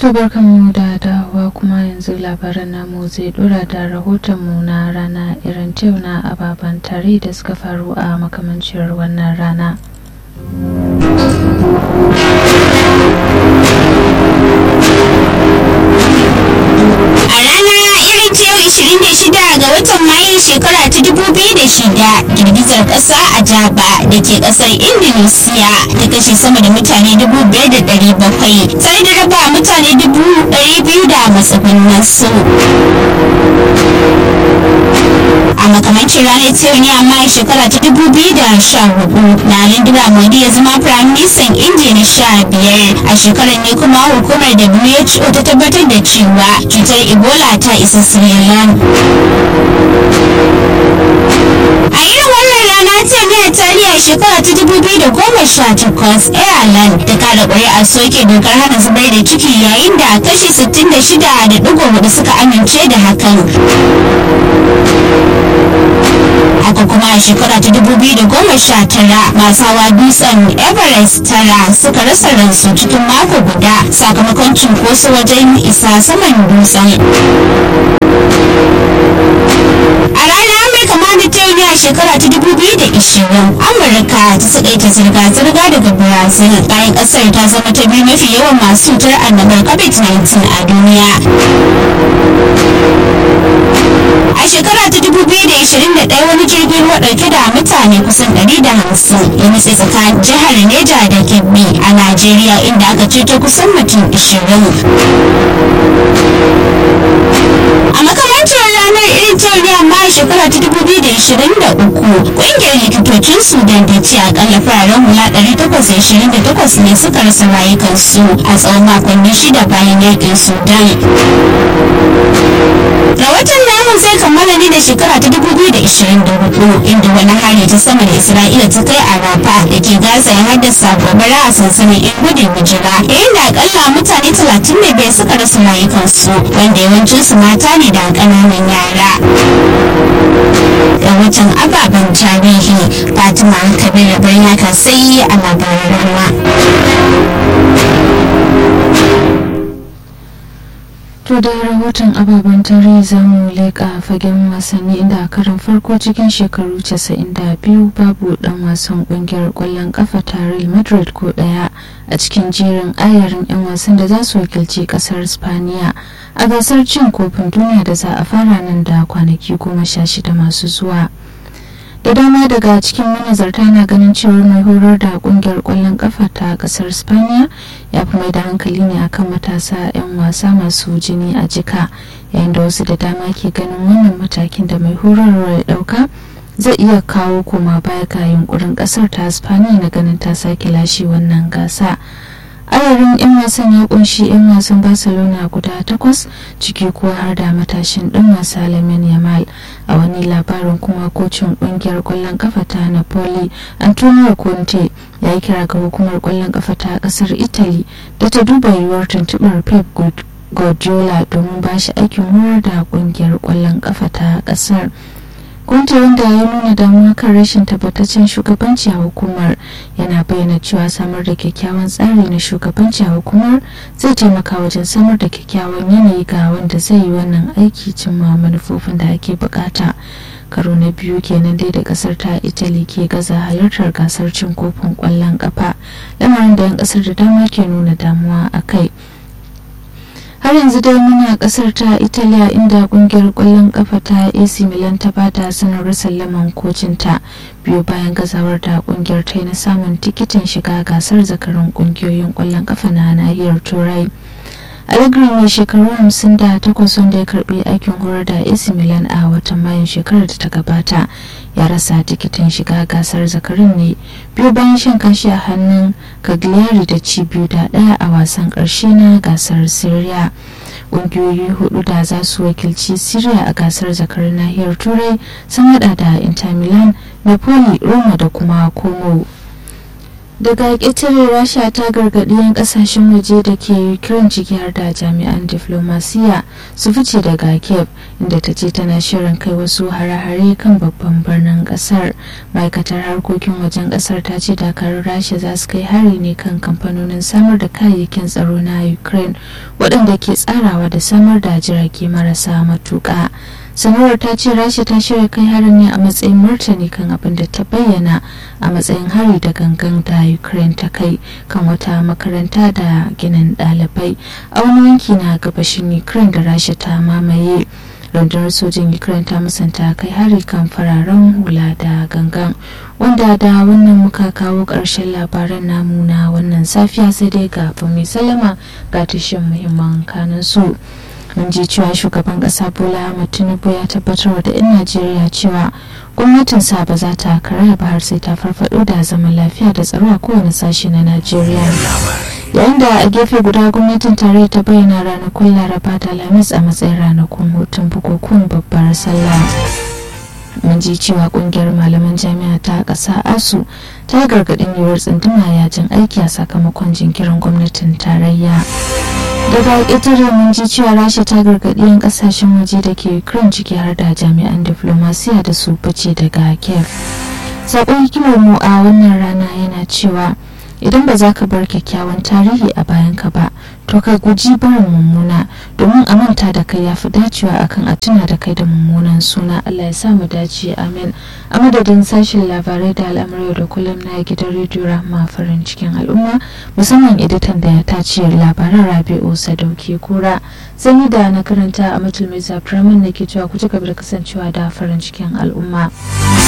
To barkanmu da dawowa kuma yanzu labaran namu zai dora da rahotonmu na rana irin yau na ababen tare da suka faru a makamancin wannan rana. A rana irin ta yau 26 ga watan Mayun shekara ta 2006 girgizar ƙasa a Jaba da ke ƙasar Indonesia ta kashe sama da mutane 5,700 tare da raba mutane 200,000 da matsugunansu. a makamancin ranar ta yau ne amma a shekara ta 2014 na Narendra Modi ya zama Prime Minister India na sha biyar a shekarar ne kuma hukumar WHO ta tabbatar da cewa cutar Ebola ta isa Sri Lanka. A irin wannan rana ta ne a tarihi shekara ta 2018 Ireland ta kada ƙuri'a soke dokar hana zubar da ciki yayin da kashi 66.4 suka amince da hakan. haka kuma a shekara ta 2019 masu hawa dutsen everest tara suka rasa ransu cikin mako guda sakamakon cunkoso wajen isa saman dutsen a ranar mai kama da ta yi a shekara ta 2020 amurka ta sakaita zirga-zirga daga brazil bayan kasar ta zama ta biyu mafi yawan masu cutar annobar covid-19 a duniya a shekara ta 2021 wani jirgin ruwa dauke da mutane kusan 150 ya nutse tsakanin jihar neja da kebbi a najeriya inda aka ceto kusan mutum 20 a makamancin ranar irin ta ne amma a shekara ta 2023 kungiyar likitocin sudan ta ce akalla fararen hula 828 ne suka rasa rayukansu a tsawon makonni shida bayan yakin sudan rahoton namun zai kammala ne da shekara ta 2024 inda wani hari ta sama da isra'ila ta kai a rafa da ke gaza ya haddasa gobara a sansanin yan gudun hijira yayin da akalla mutane 35 suka rasa rayukansu wanda yawancinsu mata ne da ƙananan yara rahoton ababen tarihi fatima kabir birnin kasai a labaran rama To da rahoton ababen tarihi za mu leƙa fagen wasanni inda a karin farko cikin shekaru 92 babu dan wasan kungiyar ƙwallon kafa ta Real Madrid ko ɗaya a cikin jerin ayarin 'yan wasan da za su wakilci ƙasar Spaniya a gasar cin kofin duniya da za a fara nan da kwanaki goma sha shida masu zuwa. da dama daga cikin manazarta na ganin cewar mai horar da kungiyar kwallon kafa ta kasar spaniya ya fi mai da hankali ne akan matasa 'yan wasa masu jini a jika yayin da wasu da dama ke ganin wannan matakin da mai horarwa ya dauka zai iya kawo koma baya ga yunkurin kasar ta spaniya na ganin ta sake lashe wannan gasa ayarin 'yan wasan ya kunshi 'yan wasan barcelona guda takwas ciki kuwa har da matashin ɗan wasa lamin yamal a wani labarin kuma kocin ƙungiyar ƙwallon kafa ta napoli antonio conte ya yi kira ga hukumar ƙwallon kafa ta ƙasar italy da ta duba yiwuwar tuntuɓar pep guardiola domin ba shi aikin horar da ƙungiyar ƙwallon kafa ta ƙasar Kunta wanda ya nuna damuwa kan rashin tabbataccen shugabanci a hukumar yana bayyana cewa samar da kyakkyawan tsari na shugabanci a hukumar zai taimaka wajen samar da kyakkyawan yanayi ga wanda zai yi wannan aiki cimma manufofin da ake bukata. karo na biyu kenan dai da kasar ta italy ke gaza halartar gasar cin kofin kwallon kafa lamarin da 'yan kasar da dama ke nuna damuwa a kai har yanzu dai muna kasar ta italiya inda kungiyar kwallon kafa ta ac milan ta bada sanarwar sallaman kocinta biyu bayan gazawar da kungiyar ta na samun tikitin shiga gasar zakarun kungiyoyin kwallon kafa na nahiyar turai allegri mai shekaru 58 wanda ya karbi aikin horar da ac milan a watan mayun shekarar da ta gabata ya rasa tikitin shiga gasar zakarin ne biyu bayan shan kashi a hannun cagliari da ci biyu da daya a wasan karshe na gasar syria ƙungiyoyi hudu da za su wakilci syria a gasar zakarin nahiyar turai sun hada da inter milan napoli roma da kuma como daga ƙetare rasha ta gargaɗi 'yan ƙasashen waje da ke ukraine ciki har da jami'an diflomasiya su fice daga kiev inda ta ce tana shirin kai wasu hare-hare kan babban birnin ƙasar ma'aikatar harkokin wajen ƙasar ta ce dakarun rasha za su kai hari ne kan kamfanonin samar da kayayyakin tsaro na ukraine waɗanda ke tsarawa da samar da jirage marasa matuƙa sanarwar ta ce rasha ta shirya kai harin ne a matsayin martani kan abin da ta bayyana a matsayin hari da gangan da ukraine ta kai kan wata makaranta da ginin ɗalibai a wani yanki na gabashin ukraine da rasha ta mamaye rundunar sojin ukraine ta musanta kai hari kan fararen hula da gangan wanda da wannan muka kawo ƙarshen labaran namu na wannan safiya sai dai ga mai salama ga tashin muhimman kanin su mun ji cewa shugaban kasa bola ahmad tinubu ya tabbatar da 'yan najeriya cewa gwamnatinsa ba za ta karaya ba har sai ta farfado da zaman lafiya da tsaro a kowane sashe na najeriya yayin da a gefe guda gwamnatin tarayya ta bayyana ranakun laraba da alhamis a matsayin ranakun hutun bukukuwan babbar sallah mun ji cewa kungiyar malaman jami'a ta ƙasa asu ta gargaɗin yiwuwar tsunduma yajin aiki a sakamakon jinkirin gwamnatin tarayya daga ƙetare mun ji cewa rasha ta gargaɗi 'yan ƙasashen waje da ke ukraine ciki har da jami'an diflomasiya da su fice daga kiev saƙon hikimar mu a wannan rana yana cewa idan ba za ka bar kyakkyawan tarihi a bayanka ba to ka guji barin mummuna domin a manta da kai ya fi dacewa akan a tuna da kai da mummunan suna allah ya sa mu dace amin a madadin sashen labarai da al'amuran da kullum na gidan rediyo rahma farin cikin al'umma musamman editan da ya tace labaran rabi'u sadauki kura sani da na karanta a mutul mai zafirar da ke cewa ku ci gaba da kasancewa da farin cikin al'umma